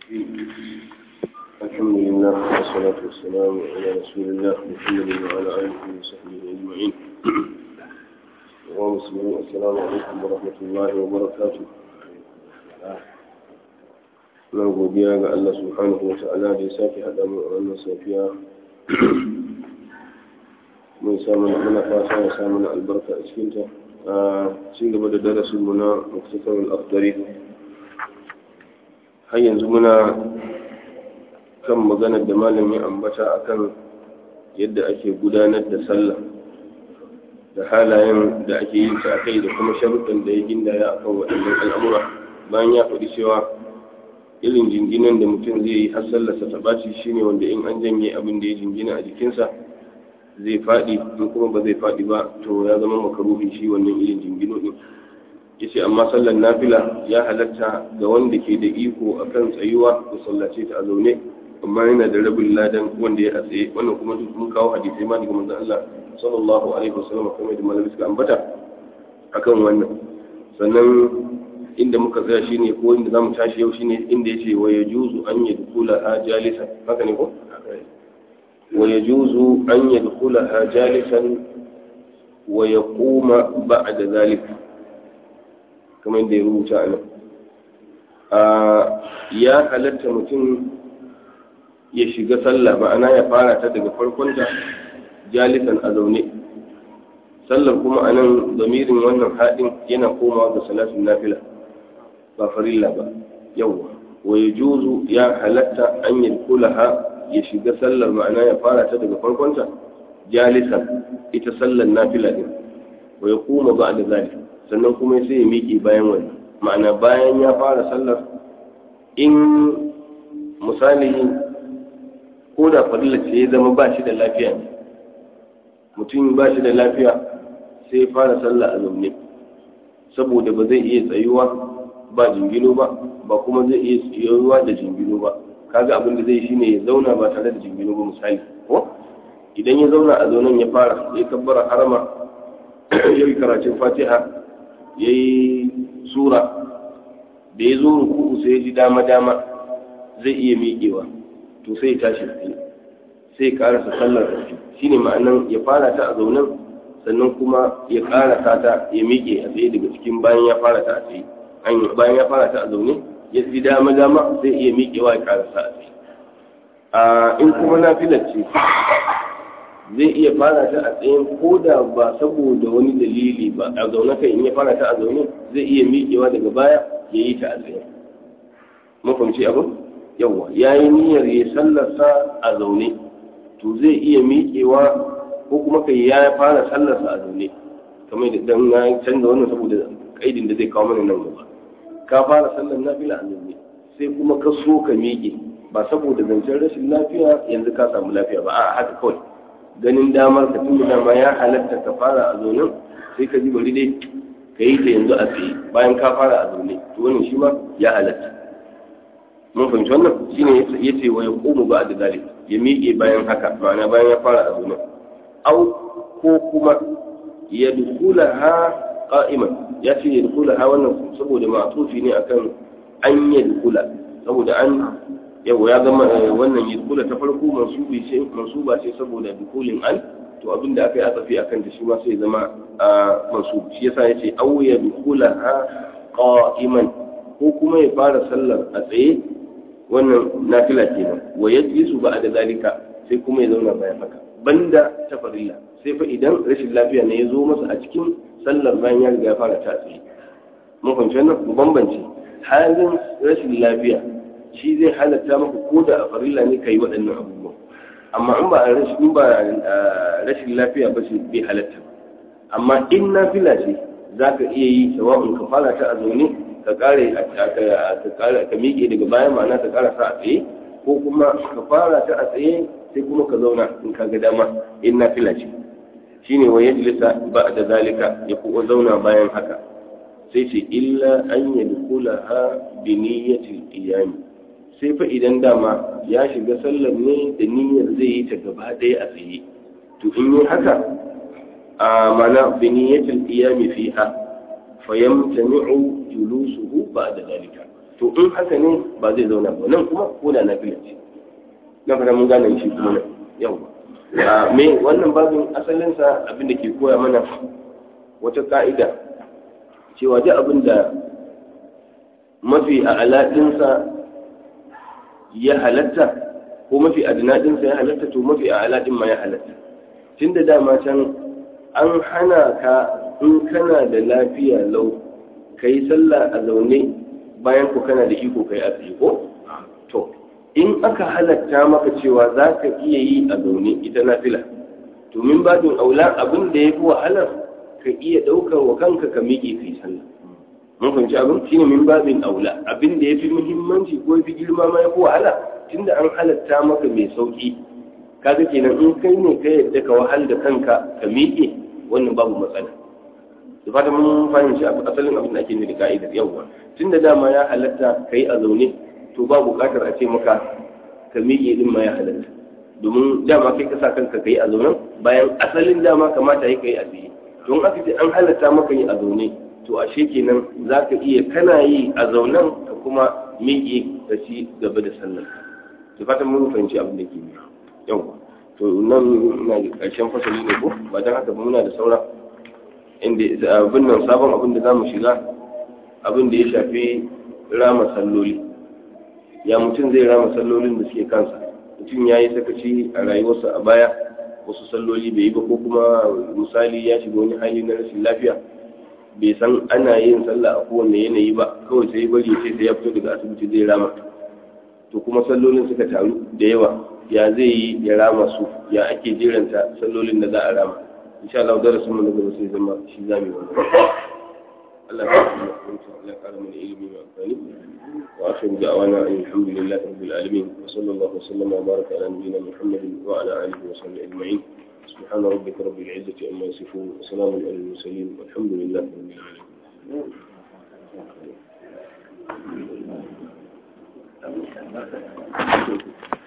الحمد لله والصلاة والسلام على رسول الله محمد وعلى آله وصحبه أجمعين ومسلمين السلام عليكم ورحمة الله وبركاته na godiya ga Allah subhanahu wa ta'ala da ya sake haɗa mu a wannan safiya mun samu muna fata ya samu na albarka a cikinta a ci gaba da darasin mu na muktasar al-akhdari har yanzu muna kan maganar da malam ya ambata akan yadda ake gudanar da sallah da halayen da ake yin ta kai da kuma sharuɗin da ya gindaya akan waɗannan al'amura bayan ya faɗi cewa irin jinginan da mutum zai yi har sallarsa ta ɓaci shine wanda in an janye abin da ya jingina a jikinsa zai faɗi in kuma ba zai faɗi ba to ya zama makaruhi shi wannan irin jingino ɗin yace amma sallar nafila ya halatta ga wanda ke da iko akan tsayuwa da sallace ta a zaune amma yana da rabin ladan wanda ya tsaye wannan kuma duk mun kawo hadisai ma daga manzon Allah sallallahu alaihi wasallam kuma da malamin suka ambata akan wannan sannan inda muka tsaya shine ko inda zamu tashi yau shine inda yace wa yajuzu an yadkhula ha jalisa haka ne ko wa yajuzu an yadkhula ha jalisan wa yaquma ba'da zalik kamar da ya rubuta a nan ya halatta mutum ya shiga sallah ma'ana ya fara ta daga farkon da jalisan a zaune sallar kuma a nan zamirin wannan haɗin yana komawa ga salatin nafila ba farilla ba yawwa wa ya juzu ya halatta an yi kulaha ya shiga sallar ma'ana ya fara ta daga farkonta jalisan ita sallar nafila din wa ya kuma ba da zali sannan kuma sai ya miƙe bayan wani ma'ana bayan ya fara sallar in misali ko da farilla ce ya zama ba shi da lafiya ne mutum ba shi da lafiya sai ya fara sallah a zaune saboda ba zai iya tsayuwa ba jingino ba ba kuma zai iya tsayuwa da jingino ba kaga abin da zai shine ya zauna ba tare da jingino ba misali ko idan ya zauna a zaunen ya fara ya kabbara harama ya yi karatun fatiha ya yi sura da ya zo ruku'u sai ya ji dama-dama zai iya miƙewa to sai ya tashi tsaye sai ya karasa sallar ƙarfi shine ma'anan ya fara ta a zaunen sannan kuma ya karasa ta ya miƙe a tsaye daga cikin bayan ya fara ta a tsaye bayan ya fara ta a zaune ya ji dama-dama zai iya miƙewa ya karasa a tsaye a in kuma na filarce zai iya fara ta a tsayin ko da ba saboda wani dalili ba a zaune kai in ya fara ta a zaune zai iya miƙewa daga baya ya yi ta a tsaye mafamci abin yawa ya yi niyyar ya sallarsa a zaune to zai iya miƙewa ko kuma kai ya fara sallarsa a zaune kamar da dan na canza wannan saboda kaidin da zai kawo mana nan gaba ka fara sallar nafila a zaune sai kuma ka so ka miƙe ba saboda zancen rashin lafiya yanzu ka samu lafiya ba a haka kawai ganin damar ka tun dama ya halatta ka fara a zaune sai ka ji bari dai ka yi ta yanzu a tsaye bayan ka fara a zaune to wannan shi ma ya halatta mun fahimci wannan shine ya ce wa ya komu ba da zalik ya miƙe bayan haka ma'ana bayan ya fara a zaune au ko kuma ya dukula ha qa'iman ya ce ya dukula ha wannan saboda ma'tufi ne akan an ya dukula saboda an yau ya zama wannan yadkula ta farko mansubi ce mansuba ce saboda dukulin an to abin da aka yi atsafi akan ta shi ma sai zama mansub shi yasa yace aw ya dukula ha qa'iman ko kuma ya fara sallar a tsaye wannan nafila kenan wa yajlisu ba'da zalika sai kuma ya zauna bayan haka banda ta farilla sai fa idan rashin lafiya ne ya zo masa a cikin sallar bayan ya riga ya fara ta tsaye mun fahimci wannan mu bambance halin rashin lafiya shi zai halatta maka ko da a farilla ne ka yi waɗannan abubuwan amma in ba rashin ba rashin lafiya ba ce bai halatta amma in nafila ce za ka iya yi sawa'un ka fara ta a zaune ka kare ka miƙe daga bayan ma'ana ka kara sa a tsaye ko kuma ka fara ta a tsaye sai kuma ka zauna in ka ga dama in nafila ce shine wa yajlisa ba da zalika ya kuma zauna bayan haka sai ce illa an yadkhulaha bi niyyatil qiyam sai fa idan dama ya shiga sallar ne da niyyar zai yi ta gaba ɗaya a tsaye to in yi haka a mana bi niyyatil qiyam fiha fayamtani'u julusuhu ba'da dalika to in haka ne ba zai zauna ba nan kuma ko da nafila ce na fara mun gane shi kuma nan yau me wannan babin asalinsa abin da ke koya mana wata ka'ida cewa duk abin da mafi a alaɗinsa ya halatta ko mafi adinadinsa ya halatta to mafi a aladin ma ya halatta tun da dama can an hana ka in kana da lafiya lau ka yi sallah a zaune bayan ku kana da iko ka yi a tsaye ko to in aka halatta maka cewa za ka iya yi a zaune ita nafila to min babin aula abin da ya fi wahalar ka iya ɗaukar wa kanka ka miƙe ka yi sallah mun fahimci abin shine min babin aula abin da ya fi muhimmanci ko ya fi girma ma ya fi wahala tunda an halatta maka mai sauki kaga kenan in kai ne ka yadda ka wahal da kanka ka miƙe wannan babu matsala da fata mun fahimci asalin abin da ake nufi ka'idar yawwa tunda dama ya halatta ka yi a zaune to ba buƙatar a ce maka ka miƙe din ma ya halatta domin dama kai ka sa kanka ka yi a zaune bayan asalin dama kamata ya ka yi a tsaye don aka ce an halatta maka yi a zaune to ashe kenan za ka iya kana yi a zaunen ka kuma miƙe ka ci gaba da sallar da fatan mun fahimci abin da ke yau to nan na ƙarshen fasali ne ko ba don haka ba muna da saura inda abin nan sabon abin da za mu shiga abin da ya shafi rama salloli ya mutum zai rama sallolin da suke kansa mutum ya yi sakaci a rayuwarsa a baya wasu salloli bai yi ba ko kuma misali ya shiga wani hali na rashin lafiya bai san ana yin sallah a kowane yanayi ba kawai sai bari sai sai ya fito daga asibiti zai rama to kuma sallolin suka taru da yawa ya zai yi ya rama su ya ake jeranta sallolin da za a rama insha Allah darasin mu na gaba sai zama shi zamu wannan Allah ya kuma kunta Allah ya kara mana ilimi mai amfani wa akhiru da'wana alhamdulillahi rabbil alamin wa sallallahu wa sallama wa baraka ala nabiyyina muhammadin wa ala alihi wa sahbihi ajma'in سبحان ربك رب العزة عما يصفون وسلام على المرسلين والحمد لله رب العالمين